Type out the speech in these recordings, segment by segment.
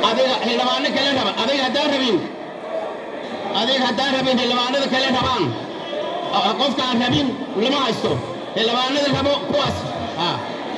adiga xildhibaano kale raba adiga haddaan rabin adiga haddaan rabin xildhibaanada kale rabaan oo qofka aan rabin lama haysto xildhibaanada rabo kuwaas ha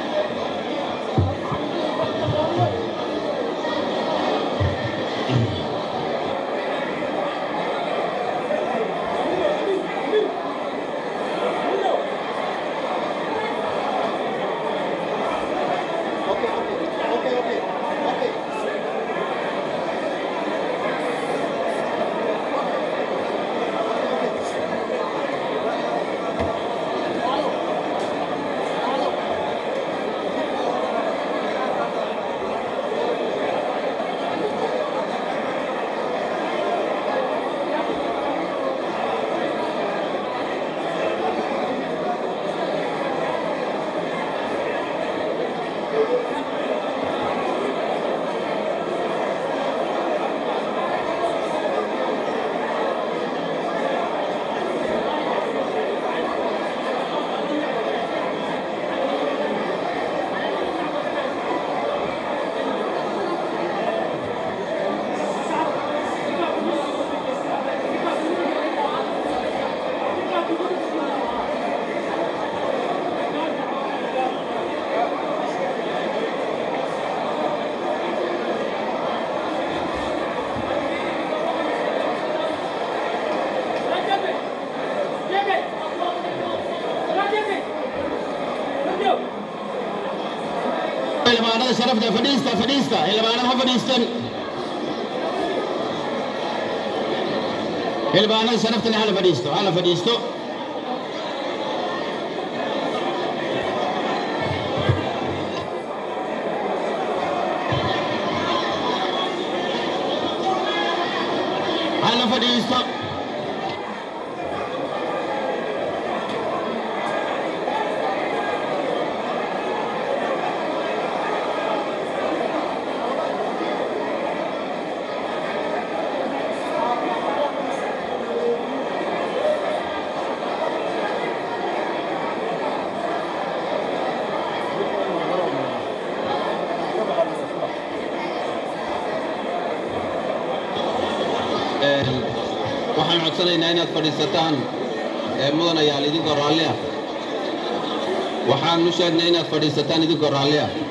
xildhibaanada sharafta fadhiista fadhiista xildhibaanada ha fadhiistan xildhibaanada sharaftana hala fadhiisto hala fadhiisto hala fadhiisto waxaan codsanaynaa inaad fadhiisataan mudanayaal idinkoo raalli ah waxaan u sheegnay inaad fadhiisataan idinkoo raalli ah